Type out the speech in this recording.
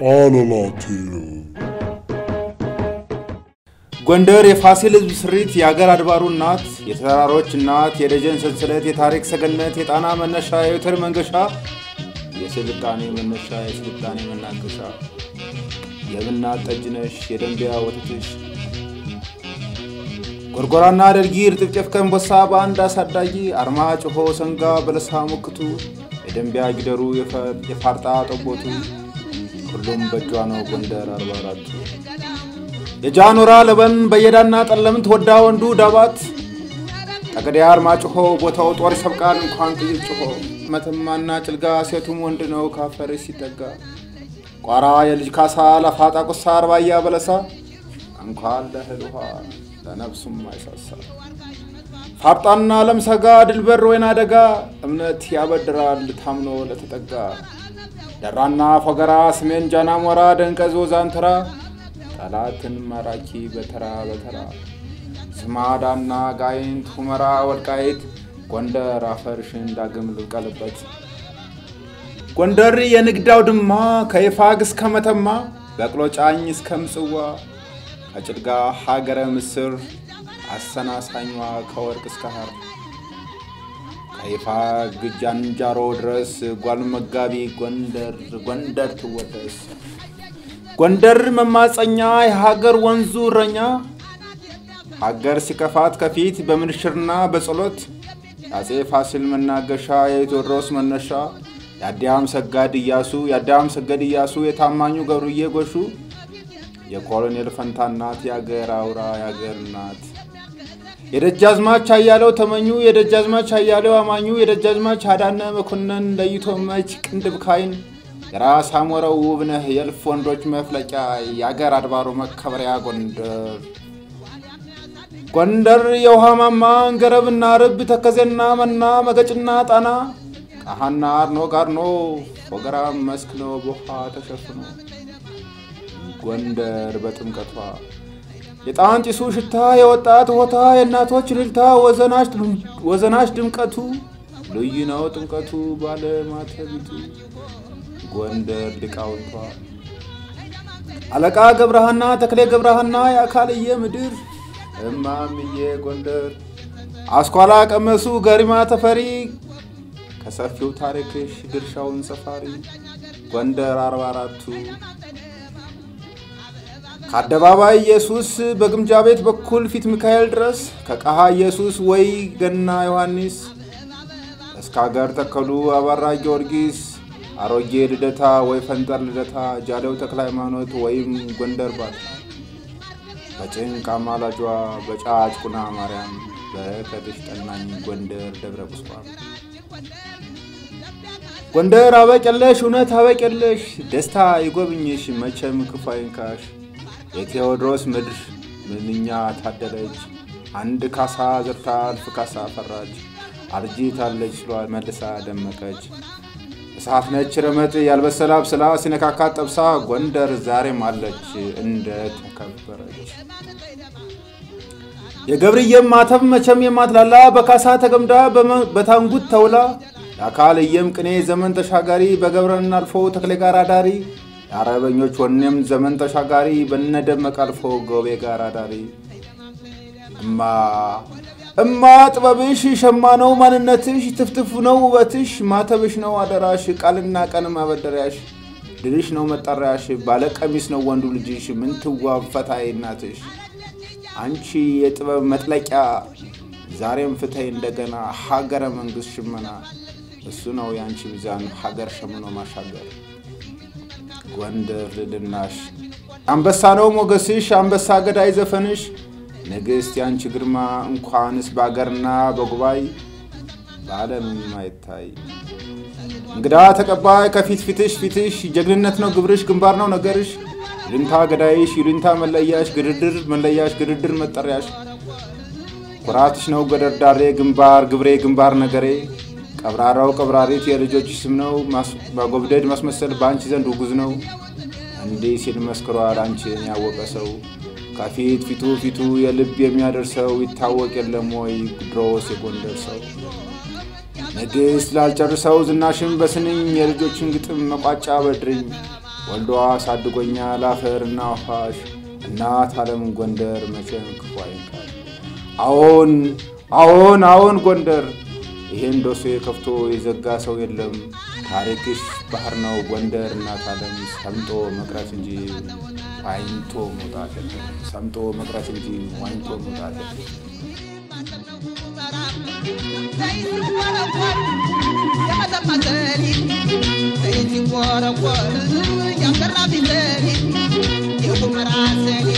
ጣለላቴው ጎንደር የፋሲል ሕዝብ ስሪት፣ የአገር አድባሩ እናት፣ የተራሮች እናት፣ የደጀን ሰንሰለት፣ የታሪክ ሰገነት፣ የጣና መነሻ፣ የወተር መንገሻ፣ የስልጣኔ መነሻ፣ የስልጣኔ መናገሻ፣ የብናት ጠጅነሽ፣ የደንቢያ ወተትሽ፣ ጎርጎራና ደርጊ፣ እርጥብ ጨፍ ከእንቦሳ በአንድ አሳዳጊ፣ አርማ ጭሆ ሰንጋ በለሳ ሞክቱ፣ የደንቢያ ጊደሩ፣ የፋርጣ ጠቦቱ፣ ሁሉም በእጇ ነው ጎንደር አርባ አራቱ የጃኖራ ለበን በየዳና ጠለምት ወዳ ወንዱ ዳባት ጠገዴ አርማጭሆ ቦታው ጦር ይሰብቃል እንኳን ጥይት ጭሆ መተማና ጭልጋ ሴቱም ወንድ ነው ካፈር ሲጠጋ ቋራ የልጅ ካሳ ለፋጣ ቁሳ አርባያ በለሳ እንኳን ለእህል ውሃ ለነፍሱም አይሳሳ ፋርጣና ለምሰጋ ድልበር ወይና ደጋ እምነት ያበድራል ታምኖ ለተጠጋ ደራና ፎገራ ስሜን ጃናሞራ ደንቀዝ ወዛንተራ ጠላትን ማራኪ በተራ በተራ ስማዳና ጋይንት ሁመራ ወልቃይት ጎንደር አፈርሽን ዳግም ልብቀልበት ጎንደር የንግድ አውድማ ከይፋግ እስከ መተማ በቅሎ ጫኝ እስከ ምጽዋ ከጭልጋ ሀገረ ምስር አሰናሳኟ ከወርቅ እስከ ሐር ከይፋግ ጃንጃሮ ድረስ ጓል መጋቢ ጎንደር ጎንደር ትወደስ ጎንደር መማፀኛ የሀገር ወንዙ እረኛ ሀገር ሲከፋት ከፊት በምንሽርና በጸሎት የአፄ ፋሲል መናገሻ የቴዎድሮስ መነሻ የአዲያም ሰጋድ እያሱ የአዲያም ሰገድ እያሱ የታማኙ ገብሩዬ ጎሹ የኮሎኔል ፈንታ እናት የአገር አውራ የአገር እናት የደጃዝማች አያሌው ተመኙ የደጃዝማች አያሌው አማኙ የደጃዝማች አዳነ መኮንን ለይቶ መች ቅንድብ ካይን የራስ አሞረው ውብነህ የእልፍ ወንዶች መፍለቂያ የአገር አድባሩ መከበሪያ ጎንደር ጎንደር የውሃ ማማ እንገረብና ርብ ተከዜና መና መገጭና ጣና ቃሃና አርኖ ጋርኖ ወገራ መስክ ነው በውሃ ተሸፍኖ ጎንደር በጥምቀቷ የጣን ጢሱ ሽታ የወጣት ሆታ የእናቶች ልልታ ወዘናሽ ድምቀቱ ልዩ ነው ጥምቀቱ ባለማተቢቱ ጎንደር ሊቃውንቷ አለቃ ገብረሃና ተክሌ ገብረሃና የአካልየ ምድር እማምዬ ጎንደር አስኳላ ቀመሱ ገሪማ ተፈሪ ከሰፊው ታሪክሽ ድርሻውን ሰፋሪ ጎንደር አርባ አራቱ ከአደባባይ ኢየሱስ በግምጃ ቤት በኩል ፊት ሚካኤል ድረስ ከቀሃ ኢየሱስ ወይ ገና ዮሐንስ እስከ አገር ተከሉ አባራ ጊዮርጊስ አሮጌ ልደታ ወይ ፈንጠር ልደታ ጃሌው ተክለ ሃይማኖት ወይም ጎንደር ባት በጭንቅ አማላጇ በጫጭ ቁና ማርያም በከትሽ ጠናኝ ጎንደር ደብረ ቁስቋም ጎንደር አበቀለሽ እውነት አበቀለሽ ደስታ ይጎብኝሽ መቼም ክፉ አይንካሽ የቴዎድሮስ ምድር ምንኛ ታደለች አንድ ካሳ ዘርታ እልፍ ካሳ ፈራች አርጂታለች ስሏል መልሳ ደመቀች እሳት ነች ረመጥ ያልበሰላ ብስላ ሲነካካት ጠብሳ ጎንደር ዛሬም አለች እንደ ተከበረች። የገብርዬም ማተብ መቼም የማትላላ በካሳ ተገምዳ በታንጉት ተውላ የአካልየም ቅኔ ዘመን ተሻጋሪ በገብረን አልፎ ተክሌ ጋር አዳሪ የአረበኞች ወኔም ዘመን ተሻጋሪ በነደመቅ አልፎ ጎቤ ጋር አዳሪ እማ እማ ጥበብሽ ሸማ ነው ማንነትሽ ትፍትፍ ነው ውበትሽ ማተብሽ ነው አደራሽ ቃልና ቀን ማበደሪያሽ ድልሽ ነው መጠሪያሽ ባለቀሚስ ነው ወንዱ ልጅሽ ምንትዋብ ፈታይ እናትሽ አንቺ የጥበብ መጥለቂያ ዛሬም ፍተይ እንደገና ሀገረ መንግስት ሽመና እሱ ነው የአንቺ ሚዛን ሀገር ሸምኖ ማሻገር ጎንደር ልልናሽ አንበሳ ነው ሞገስሽ አንበሳ ገዳይ ዘፈንሽ ንግሥት ያንቺ ግርማ እንኳንስ በአገርና በጉባኤ በዓለምም አይታይ። እንግዳ ተቀባይ ከፊት ፊትሽ ፊትሽ ጀግንነት ነው ግብርሽ ግንባር ነው ነገርሽ ይሉኝታ ገዳይሽ ይሉኝታ መለያሽ ግድድር መለያሽ ግድድር መጠሪያሽ ኩራትሽ ነው ገደርዳሬ ግንባር ግብሬ ግንባር ነገሬ ቀብራራው ቀብራሪት የልጆች ስም ነው ማጎብደድ ማስመሰል በአንቺ ዘንድ ውጉዝ ነው እንዲህ ሲል መስክሯል አንቺን ያወቀ ሰው ከፊት ፊቱ ፊቱ የልብ የሚያደርሰው ይታወቅ የለም ወይ ድሮስ የጎንደር ሰው ንግሥት ላልጨርሰው ዝናሽን በስንኝ የልጆችን ግጥም መቋጫ በድርኝ ወልዶ አሳድጎኛል አፈርና አዋሽ እናት ዓለም ጎንደር መቼም ክፉ አይንካል። አዎን አዎን አዎን ጎንደር ይሄን ዶሴ ከፍቶ የዘጋ ሰው የለም። ታሪክሽ ባህር ነው ጎንደር እናት ዓለም ሰምጦ መቅረት እንጂ ዋኝቶ መውጣት የለም። ሰምጦ መቅረት እንጂ ዋኝቶ መውጣት የለም። የሁመራ ሰኒ